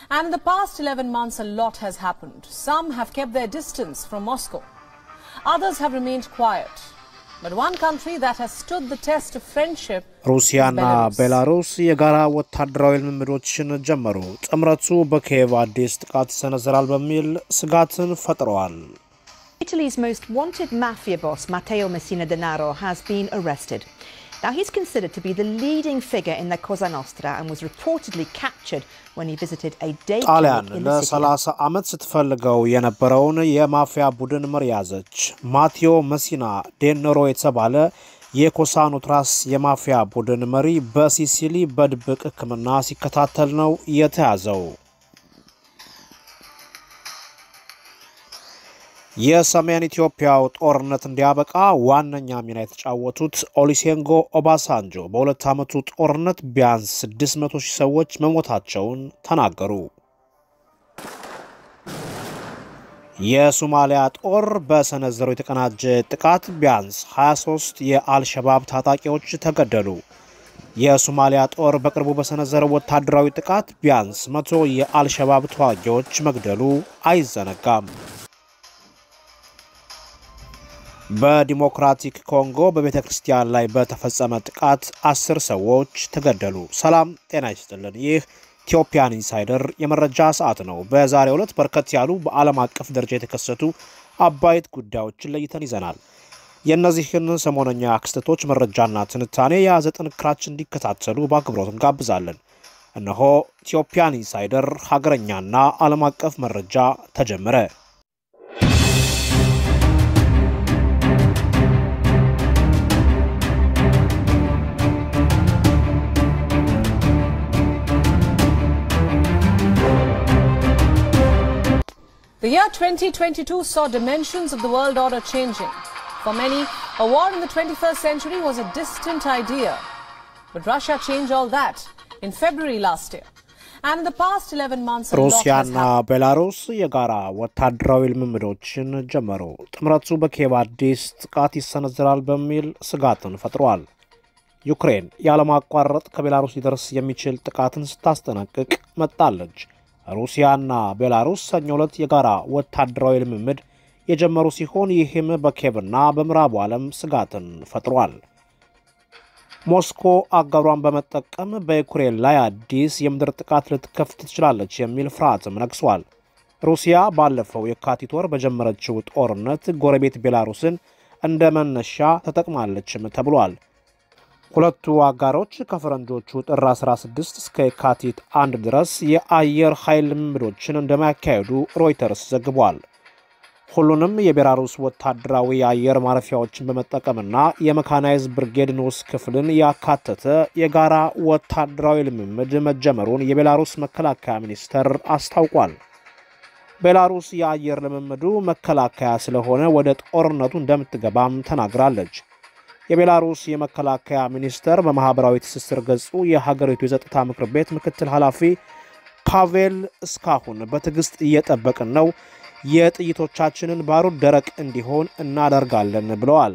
And in the past 11 months, a lot has happened. Some have kept their distance from Moscow. Others have remained quiet. But one country that has stood the test of friendship ሩሲያና ቤላሩስ የጋራ ወታደራዊ ልምምዶችን ጀመሩ። ጥምረቱ በኪየቭ አዲስ ጥቃት ይሰነዘራል በሚል ስጋትን ፈጥረዋል። Italy's most wanted mafia boss, Matteo Messina Denaro, has been arrested. Now, he's considered to be the leading figure in the Cosa Nostra and was reportedly captured when he visited a day ጣሊያን clinic in the city. ለ30 ዓመት ስትፈልገው የነበረውን የማፊያ ቡድን መሪ ያዘች። ማቴዎ መሲና ዴነሮ የተባለ የኮሳኑትራስ የማፊያ ቡድን መሪ በሲሲሊ በድብቅ ሕክምና ሲከታተል ነው የተያዘው። የሰሜን ኢትዮጵያው ጦርነት እንዲያበቃ ዋነኛ ሚና የተጫወቱት ኦሊሴንጎ ኦባሳንጆ በሁለት ዓመቱ ጦርነት ቢያንስ 600 ሺህ ሰዎች መሞታቸውን ተናገሩ። የሶማሊያ ጦር በሰነዘረው የተቀናጀ ጥቃት ቢያንስ 23 የአልሸባብ ታጣቂዎች ተገደሉ። የሶማሊያ ጦር በቅርቡ በሰነዘረው ወታደራዊ ጥቃት ቢያንስ መቶ የአልሸባብ ተዋጊዎች መግደሉ አይዘነጋም። በዲሞክራቲክ ኮንጎ በቤተ ክርስቲያን ላይ በተፈጸመ ጥቃት አስር ሰዎች ተገደሉ። ሰላም ጤና ይስጥልን። ይህ ኢትዮጵያን ኢንሳይደር የመረጃ ሰዓት ነው። በዛሬው ዕለት በርከት ያሉ በዓለም አቀፍ ደረጃ የተከሰቱ አበይት ጉዳዮችን ለይተን ይዘናል። የእነዚህን ሰሞነኛ ክስተቶች መረጃና ትንታኔ የያዘ ጥንክራችን እንዲከታተሉ በአክብሮት እንጋብዛለን። እነሆ ኢትዮጵያን ኢንሳይደር ሀገረኛና ዓለም አቀፍ መረጃ ተጀመረ። The year 2022 saw dimensions of the world order changing. For many, a war in the 21st century was a distant idea. But Russia changed all that in February last year. And in the past 11 months, a lot has ሩሲያና happened. ቤላሩስ የጋራ ወታደራዊ ልምምዶችን ጀመሩ። ጥምረቱ በኪየቭ አዲስ ጥቃት ይሰነዝራል በሚል ስጋትን ፈጥሯል። ዩክሬን ያለማቋረጥ ከቤላሩስ ሊደርስ የሚችል ጥቃትን ስታስጠነቅቅ መጣለች። ሩሲያና ቤላሩስ ሰኞ ዕለት የጋራ ወታደራዊ ልምምድ የጀመሩ ሲሆን ይህም በኪየቭና በምዕራቡ ዓለም ስጋትን ፈጥሯል። ሞስኮ አጋሯን በመጠቀም በዩክሬን ላይ አዲስ የምድር ጥቃት ልትከፍት ትችላለች የሚል ፍርሃትም ነግሷል። ሩሲያ ባለፈው የካቲት ወር በጀመረችው ጦርነት ጎረቤት ቤላሩስን እንደ መነሻ ተጠቅማለችም ተብሏል። ሁለቱ አጋሮች ከፈረንጆቹ ጥር 16 እስከ የካቲት አንድ ድረስ የአየር ኃይል ልምምዶችን እንደማያካሄዱ ሮይተርስ ዘግቧል። ሁሉንም የቤላሩስ ወታደራዊ የአየር ማረፊያዎችን በመጠቀምና የመካናይዝ ብርጌድ ንዑስ ክፍልን ያካተተ የጋራ ወታደራዊ ልምምድ መጀመሩን የቤላሩስ መከላከያ ሚኒስቴር አስታውቋል። ቤላሩስ የአየር ልምምዱ መከላከያ ስለሆነ ወደ ጦርነቱ እንደምትገባም ተናግራለች። የቤላሩስ የመከላከያ ሚኒስቴር በማኅበራዊ ትስስር ገጹ የሀገሪቱ የጸጥታ ምክር ቤት ምክትል ኃላፊ ፓቬል እስካሁን በትዕግሥት እየጠበቅን ነው የጥይቶቻችንን ባሩድ ደረቅ እንዲሆን እናደርጋለን ብለዋል።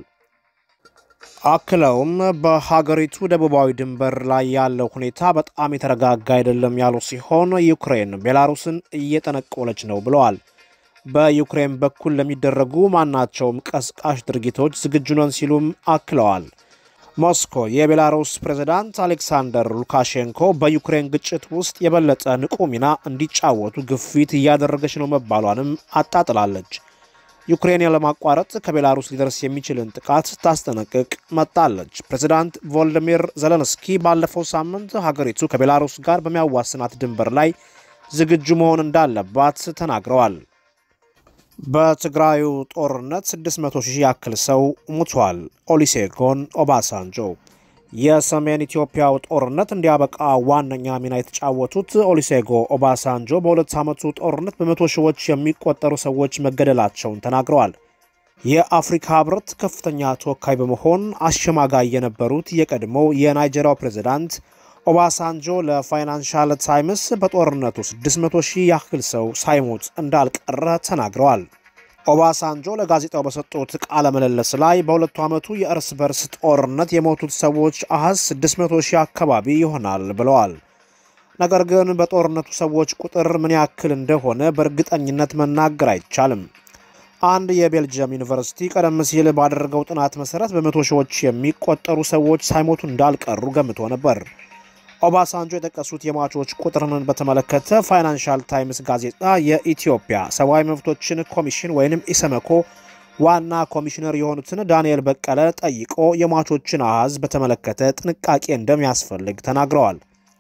አክለውም በሀገሪቱ ደቡባዊ ድንበር ላይ ያለው ሁኔታ በጣም የተረጋጋ አይደለም ያሉ ሲሆን ዩክሬን ቤላሩስን እየጠነቆለች ነው ብለዋል። በዩክሬን በኩል ለሚደረጉ ማናቸውም ቀስቃሽ ድርጊቶች ዝግጁ ነን ሲሉም አክለዋል። ሞስኮ የቤላሩስ ፕሬዝዳንት አሌክሳንደር ሉካሼንኮ በዩክሬን ግጭት ውስጥ የበለጠ ንቁ ሚና እንዲጫወቱ ግፊት እያደረገች ነው መባሏንም አጣጥላለች። ዩክሬን ያለማቋረጥ ከቤላሩስ ሊደርስ የሚችልን ጥቃት ስታስጠነቅቅ መጣለች። ፕሬዝዳንት ቮልዲሚር ዘለንስኪ ባለፈው ሳምንት ሀገሪቱ ከቤላሩስ ጋር በሚያዋስናት ድንበር ላይ ዝግጁ መሆን እንዳለባት ተናግረዋል። በትግራዩ ጦርነት 600 ሺህ ያክል ሰው ሙቷል። ኦሊሴጎን ኦባሳንጆ የሰሜን ኢትዮጵያው ጦርነት እንዲያበቃ ዋነኛ ሚና የተጫወቱት ኦሊሴጎ ኦባሳንጆ በሁለት ዓመቱ ጦርነት በመቶ ሺዎች የሚቆጠሩ ሰዎች መገደላቸውን ተናግረዋል። የአፍሪካ ሕብረት ከፍተኛ ተወካይ በመሆን አሸማጋይ የነበሩት የቀድሞው የናይጄሪያው ፕሬዝዳንት ኦባሳንጆ ለፋይናንሻል ታይምስ በጦርነቱ 600 ሺህ ያክል ሰው ሳይሞት እንዳልቀረ ተናግረዋል። ኦባሳንጆ ለጋዜጣው በሰጡት ቃለ ምልልስ ላይ በሁለቱ ዓመቱ የእርስ በርስ ጦርነት የሞቱት ሰዎች አሃዝ 600 ሺህ አካባቢ ይሆናል ብለዋል። ነገር ግን በጦርነቱ ሰዎች ቁጥር ምን ያክል እንደሆነ በእርግጠኝነት መናገር አይቻልም። አንድ የቤልጅየም ዩኒቨርሲቲ ቀደም ሲል ባደረገው ጥናት መሰረት በመቶ ሺዎች የሚቆጠሩ ሰዎች ሳይሞቱ እንዳልቀሩ ገምቶ ነበር። ኦባሳንጆ የጠቀሱት የሟቾች ቁጥርን በተመለከተ ፋይናንሻል ታይምስ ጋዜጣ የኢትዮጵያ ሰብአዊ መብቶችን ኮሚሽን ወይንም ኢሰመኮ ዋና ኮሚሽነር የሆኑትን ዳንኤል በቀለ ጠይቆ የሟቾችን አሃዝ በተመለከተ ጥንቃቄ እንደሚያስፈልግ ተናግረዋል።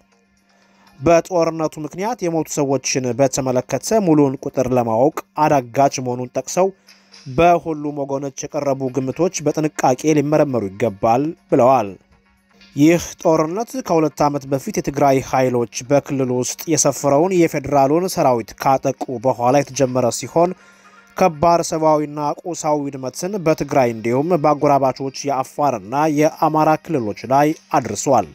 በጦርነቱ ምክንያት የሞቱ ሰዎችን በተመለከተ ሙሉውን ቁጥር ለማወቅ አዳጋች መሆኑን ጠቅሰው በሁሉም ወገኖች የቀረቡ ግምቶች በጥንቃቄ ሊመረመሩ ይገባል ብለዋል። ይህ ጦርነት ከሁለት ዓመት በፊት የትግራይ ኃይሎች በክልሉ ውስጥ የሰፈረውን የፌዴራሉን ሰራዊት ካጠቁ በኋላ የተጀመረ ሲሆን ከባድ ሰብአዊና ቁሳዊ ውድመትን በትግራይ እንዲሁም በአጎራባቾች የአፋርና የአማራ ክልሎች ላይ አድርሷል።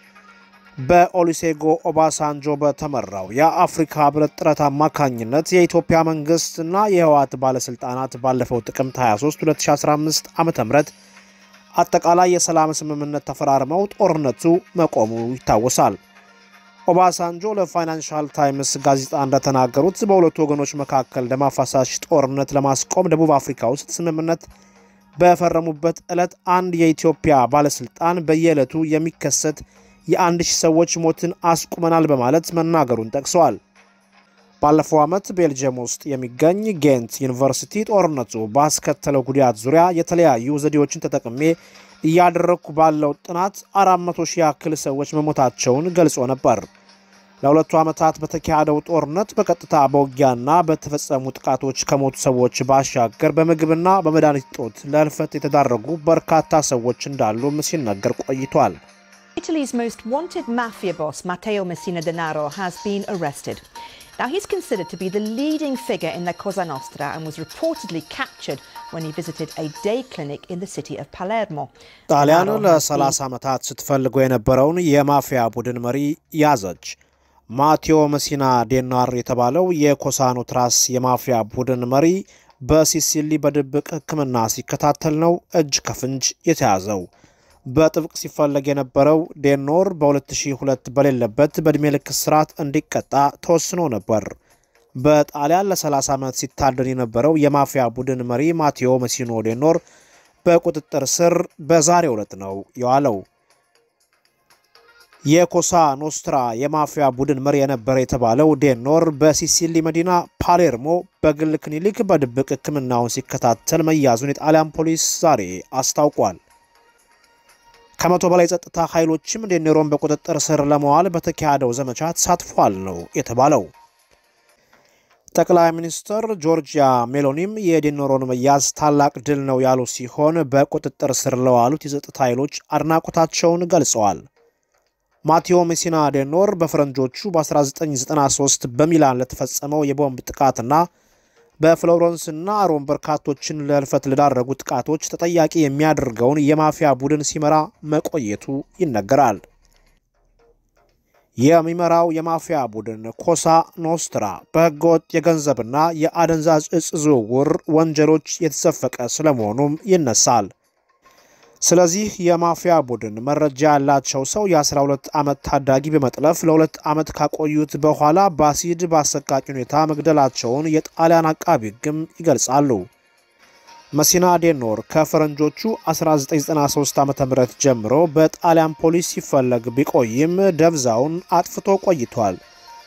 በኦሉሴጎ ኦባሳንጆ በተመራው የአፍሪካ ህብረት ጥረት አማካኝነት የኢትዮጵያ መንግስትና የህወሓት ባለሥልጣናት ባለፈው ጥቅምት 23 2015 ዓ ም አጠቃላይ የሰላም ስምምነት ተፈራርመው ጦርነቱ መቆሙ ይታወሳል። ኦባሳንጆ ለፋይናንሻል ታይምስ ጋዜጣ እንደተናገሩት በሁለቱ ወገኖች መካከል ደም አፋሳሽ ጦርነት ለማስቆም ደቡብ አፍሪካ ውስጥ ስምምነት በፈረሙበት ዕለት አንድ የኢትዮጵያ ባለሥልጣን በየዕለቱ የሚከሰት የአንድ ሺህ ሰዎች ሞትን አስቁመናል በማለት መናገሩን ጠቅሰዋል። ባለፈው ዓመት ቤልጅየም ውስጥ የሚገኝ ጌንት ዩኒቨርሲቲ ጦርነቱ ባስከተለው ጉዳት ዙሪያ የተለያዩ ዘዴዎችን ተጠቅሜ እያደረግኩ ባለው ጥናት 400 ሺህ ያክል ሰዎች መሞታቸውን ገልጾ ነበር። ለሁለቱ ዓመታት በተካሄደው ጦርነት በቀጥታ በውጊያና በተፈጸሙ ጥቃቶች ከሞቱ ሰዎች ባሻገር በምግብና በመድኃኒት እጦት ለህልፈት የተዳረጉ በርካታ ሰዎች እንዳሉም ሲነገር ቆይቷል። Italy's most wanted mafia boss, Matteo Messina Denaro, has been arrested. Now, he's considered to be the leading figure in the Cosa Nostra and was reportedly captured when he visited a day clinic in the city of Palermo. ጣሊያን Denaro has been- ለ30 ዓመታት ስትፈልገው የነበረውን የማፊያ ቡድን መሪ ያዘች። ማቴዎ መሲና ዴናር የተባለው የኮሳኖትራስ የማፊያ ቡድን መሪ በሲሲሊ በድብቅ ሕክምና ሲከታተል ነው እጅ ከፍንጅ የተያዘው። በጥብቅ ሲፈለግ የነበረው ዴኖር በ2002 በሌለበት በዕድሜ ልክ እስራት እንዲቀጣ ተወስኖ ነበር። በጣሊያን ለ30 ዓመት ሲታደን የነበረው የማፊያ ቡድን መሪ ማቴዎ መሲኖ ዴኖር በቁጥጥር ስር በዛሬው ዕለት ነው የዋለው። የኮሳ ኖስትራ የማፊያ ቡድን መሪ የነበረ የተባለው ዴኖር በሲሲሊ መዲና ፓሌርሞ በግል ክሊኒክ በድብቅ ሕክምናውን ሲከታተል መያዙን የጣሊያን ፖሊስ ዛሬ አስታውቋል። ከመቶ በላይ ጸጥታ ኃይሎችም ዴኔሮን በቁጥጥር ስር ለመዋል በተካሄደው ዘመቻ ተሳትፏል ነው የተባለው። ጠቅላይ ሚኒስትር ጆርጂያ ሜሎኒም የዴኔሮን መያዝ ታላቅ ድል ነው ያሉ ሲሆን በቁጥጥር ስር ለዋሉት የጸጥታ ኃይሎች አድናቆታቸውን ገልጸዋል። ማቴዎ ሜሲና ዴኖር በፈረንጆቹ በ1993 በሚላን ለተፈጸመው የቦምብ ጥቃትና በፍሎረንስና ሮም በርካቶችን ለህልፈት ለዳረጉ ጥቃቶች ተጠያቂ የሚያደርገውን የማፊያ ቡድን ሲመራ መቆየቱ ይነገራል። የሚመራው የማፊያ ቡድን ኮሳ ኖስትራ በህገወጥ የገንዘብና የአደንዛዥ እጽ ዝውውር ወንጀሎች የተዘፈቀ ስለመሆኑም ይነሳል። ስለዚህ የማፊያ ቡድን መረጃ ያላቸው ሰው የ12 ዓመት ታዳጊ በመጥለፍ ለሁለት ዓመት ካቆዩት በኋላ በአሲድ በአሰቃቂ ሁኔታ መግደላቸውን የጣሊያን አቃቢ ሕግም ይገልጻሉ። መሲና ዴኖር ከፈረንጆቹ 1993 ዓ ም ጀምሮ በጣሊያን ፖሊስ ሲፈለግ ቢቆይም ደብዛውን አጥፍቶ ቆይቷል።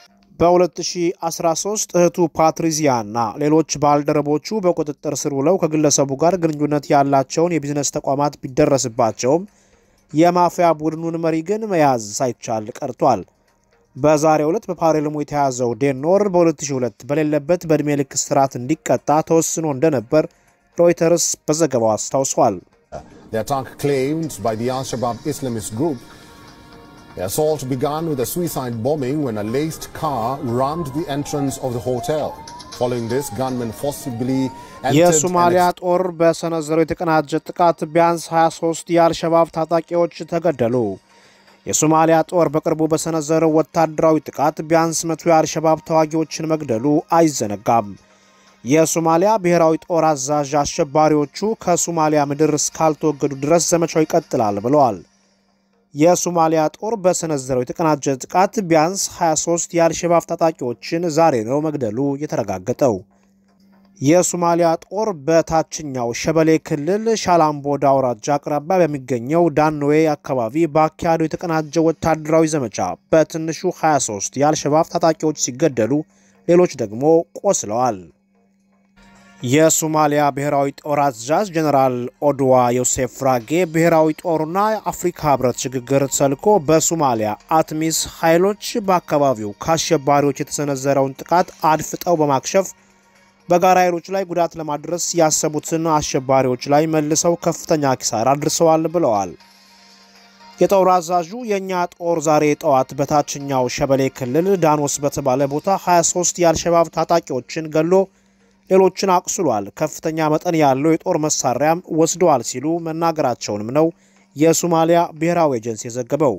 በ2013 እህቱ ፓትሪዚያ እና ሌሎች ባልደረቦቹ በቁጥጥር ስር ውለው ከግለሰቡ ጋር ግንኙነት ያላቸውን የቢዝነስ ተቋማት ቢደረስባቸውም የማፊያ ቡድኑን መሪ ግን መያዝ ሳይቻል ቀርቷል። በዛሬው ዕለት በፓሌርሞ የተያዘው ዴኖር በ2002 በሌለበት በዕድሜ ልክ እስራት እንዲቀጣ ተወስኖ እንደነበር ሮይተርስ በዘገባው አስታውሷል። The attack claimed by the Al Shabaab Islamist group. The assault began with a suicide bombing when a laced car rammed the entrance of the hotel. Following this, gunmen forcibly entered የሶማሊያ and ጦር በሰነዘረው የተቀናጀ ጥቃት ቢያንስ 23 የአልሸባብ ታጣቂዎች ተገደሉ። የሶማሊያ ጦር በቅርቡ በሰነዘረው ወታደራዊ ጥቃት ቢያንስ መቶ የአልሸባብ ተዋጊዎችን መግደሉ አይዘነጋም። የሶማሊያ ብሔራዊ ጦር አዛዥ አሸባሪዎቹ ከሶማሊያ ምድር እስካልተወገዱ ድረስ ዘመቻው ይቀጥላል ብለዋል። የሶማሊያ ጦር በሰነዘረው የተቀናጀ ጥቃት ቢያንስ 23 የአልሸባብ ታጣቂዎችን ዛሬ ነው መግደሉ የተረጋገጠው። የሶማሊያ ጦር በታችኛው ሸበሌ ክልል ሻላምቦዳ አውራጃ አቅራቢያ በሚገኘው ዳንዌ አካባቢ በአካሄደው የተቀናጀ ወታደራዊ ዘመቻ በትንሹ 23 የአልሸባብ ታጣቂዎች ሲገደሉ ሌሎች ደግሞ ቆስለዋል። የሶማሊያ ብሔራዊ ጦር አዛዥ ጀኔራል ኦድዋ ዮሴፍ ራጌ ብሔራዊ ጦሩና የአፍሪካ ህብረት ሽግግር ተልዕኮ በሶማሊያ አትሚስ ኃይሎች በአካባቢው ከአሸባሪዎች የተሰነዘረውን ጥቃት አድፍጠው በማክሸፍ በጋራ ኃይሎች ላይ ጉዳት ለማድረስ ያሰቡትን አሸባሪዎች ላይ መልሰው ከፍተኛ ኪሳራ አድርሰዋል ብለዋል። የጦር አዛዡ የእኛ ጦር ዛሬ ጠዋት በታችኛው ሸበሌ ክልል ዳኖስ በተባለ ቦታ 23 የአልሸባብ ታጣቂዎችን ገሎ ሌሎችን አቁስሏል፣ ከፍተኛ መጠን ያለው የጦር መሳሪያም ወስደዋል ሲሉ መናገራቸውንም ነው የሶማሊያ ብሔራዊ ኤጀንሲ የዘገበው።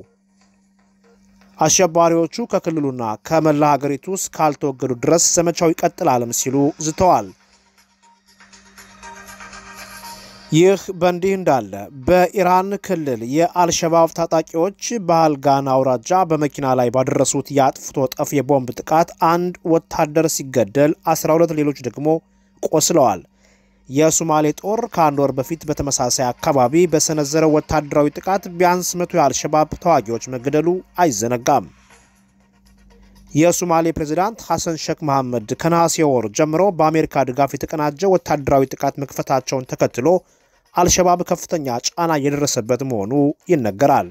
አሸባሪዎቹ ከክልሉና ከመላ ሀገሪቱ ውስጥ ካልተወገዱ ድረስ ዘመቻው ይቀጥላልም ሲሉ ዝተዋል። ይህ በእንዲህ እንዳለ በኢራን ክልል የአልሸባብ ታጣቂዎች በአልጋን አውራጃ በመኪና ላይ ባደረሱት የአጥፍቶ ጠፍ የቦምብ ጥቃት አንድ ወታደር ሲገደል 12 ሌሎች ደግሞ ቆስለዋል። የሶማሌ ጦር ከአንድ ወር በፊት በተመሳሳይ አካባቢ በሰነዘረው ወታደራዊ ጥቃት ቢያንስ መቶ የአልሸባብ ተዋጊዎች መገደሉ አይዘነጋም። የሶማሌ ፕሬዚዳንት ሐሰን ሼክ መሐመድ ከነሐሴ ወር ጀምሮ በአሜሪካ ድጋፍ የተቀናጀ ወታደራዊ ጥቃት መክፈታቸውን ተከትሎ አልሸባብ ከፍተኛ ጫና እየደረሰበት መሆኑ ይነገራል።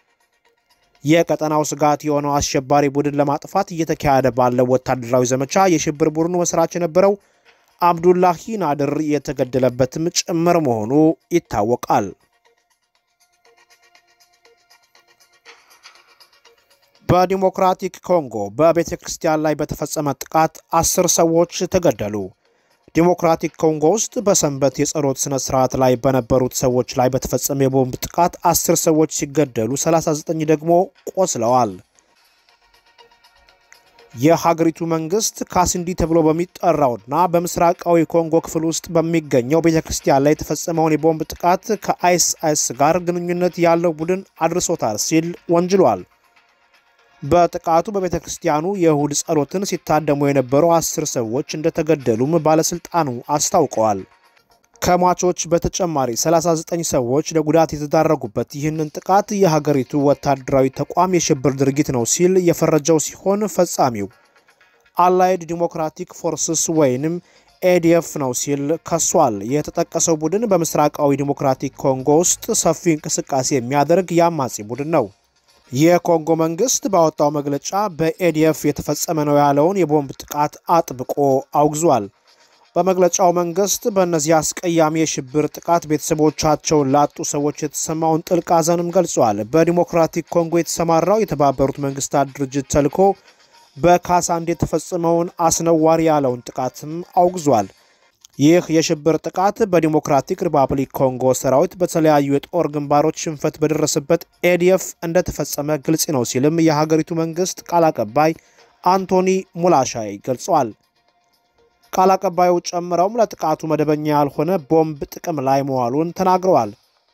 የቀጠናው ስጋት የሆነው አሸባሪ ቡድን ለማጥፋት እየተካሄደ ባለው ወታደራዊ ዘመቻ የሽብር ቡድኑ መስራች የነበረው አብዱላሂ ናድር የተገደለበትም ጭምር መሆኑ ይታወቃል። በዲሞክራቲክ ኮንጎ በቤተ ክርስቲያን ላይ በተፈጸመ ጥቃት አስር ሰዎች ተገደሉ። ዲሞክራቲክ ኮንጎ ውስጥ በሰንበት የጸሎት ሥነ ሥርዓት ላይ በነበሩት ሰዎች ላይ በተፈጸመ የቦምብ ጥቃት አስር ሰዎች ሲገደሉ 39 ደግሞ ቆስለዋል። የሀገሪቱ መንግስት ካሲንዲ ተብሎ በሚጠራውና በምስራቃዊ ኮንጎ ክፍል ውስጥ በሚገኘው ቤተ ክርስቲያን ላይ የተፈጸመውን የቦምብ ጥቃት ከአይስአይስ ጋር ግንኙነት ያለው ቡድን አድርሶታል ሲል ወንጅሏል። በጥቃቱ በቤተ ክርስቲያኑ የእሁድ ጸሎትን ሲታደሙ የነበሩ አስር ሰዎች እንደተገደሉም ባለሥልጣኑ አስታውቀዋል። ከሟቾች በተጨማሪ 39 ሰዎች ለጉዳት የተዳረጉበት ይህንን ጥቃት የሀገሪቱ ወታደራዊ ተቋም የሽብር ድርጊት ነው ሲል የፈረጀው ሲሆን ፈጻሚው አላይድ ዲሞክራቲክ ፎርስስ ወይንም ኤዲኤፍ ነው ሲል ከሷል። የተጠቀሰው ቡድን በምስራቃዊ ዲሞክራቲክ ኮንጎ ውስጥ ሰፊ እንቅስቃሴ የሚያደርግ የአማጺ ቡድን ነው። የኮንጎ መንግስት ባወጣው መግለጫ በኤዲኤፍ የተፈጸመ ነው ያለውን የቦምብ ጥቃት አጥብቆ አውግዟል። በመግለጫው መንግስት በእነዚህ አስቀያሚ የሽብር ጥቃት ቤተሰቦቻቸውን ላጡ ሰዎች የተሰማውን ጥልቅ ሐዘንም ገልጿል። በዲሞክራቲክ ኮንጎ የተሰማራው የተባበሩት መንግስታት ድርጅት ተልዕኮ በካሳንዲ የተፈጸመውን አስነዋሪ ያለውን ጥቃትም አውግዟል። ይህ የሽብር ጥቃት በዲሞክራቲክ ሪፐብሊክ ኮንጎ ሰራዊት በተለያዩ የጦር ግንባሮች ሽንፈት በደረሰበት ኤዲኤፍ እንደተፈጸመ ግልጽ ነው ሲልም የሀገሪቱ መንግስት ቃል አቀባይ አንቶኒ ሙላሻይ ገልጸዋል። ቃል አቀባዩ ጨምረውም ለጥቃቱ መደበኛ ያልሆነ ቦምብ ጥቅም ላይ መዋሉን ተናግረዋል።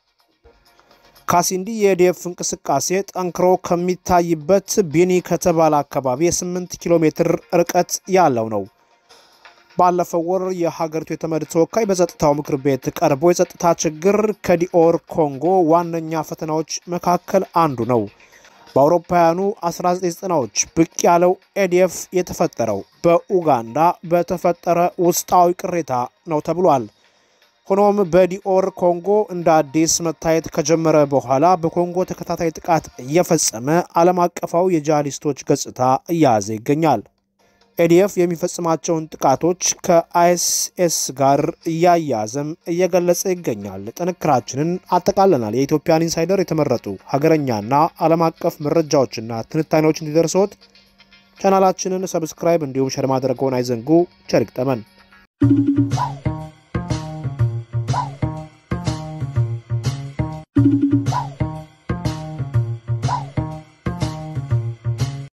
ካሲንዲ የኤዲኤፍ እንቅስቃሴ ጠንክሮ ከሚታይበት ቢኒ ከተባለ አካባቢ የ8 ኪሎ ሜትር ርቀት ያለው ነው። ባለፈው ወር የሀገሪቱ የተመድ ተወካይ በጸጥታው ምክር ቤት ቀርቦ የጸጥታ ችግር ከዲኦር ኮንጎ ዋነኛ ፈተናዎች መካከል አንዱ ነው። በአውሮፓውያኑ 1990ዎች ብቅ ያለው ኤዲኤፍ የተፈጠረው በኡጋንዳ በተፈጠረ ውስጣዊ ቅሬታ ነው ተብሏል። ሆኖም በዲኦር ኮንጎ እንደ አዲስ መታየት ከጀመረ በኋላ በኮንጎ ተከታታይ ጥቃት እየፈጸመ ዓለም አቀፋዊ የጂሃዲስቶች ገጽታ እያያዘ ይገኛል። ኤዲኤፍ የሚፈጽማቸውን ጥቃቶች ከአይኤስኤስ ጋር እያያዘም እየገለጸ ይገኛል። ጥንክራችንን አጠቃለናል። የኢትዮጵያን ኢንሳይደር የተመረጡ ሀገረኛና ዓለም አቀፍ መረጃዎችና ትንታኔዎች እንዲደርሶት ቻናላችንን ሰብስክራይብ እንዲሁም ሸር ማድረገውን አይዘንጉ። ቸር ይግጠመን።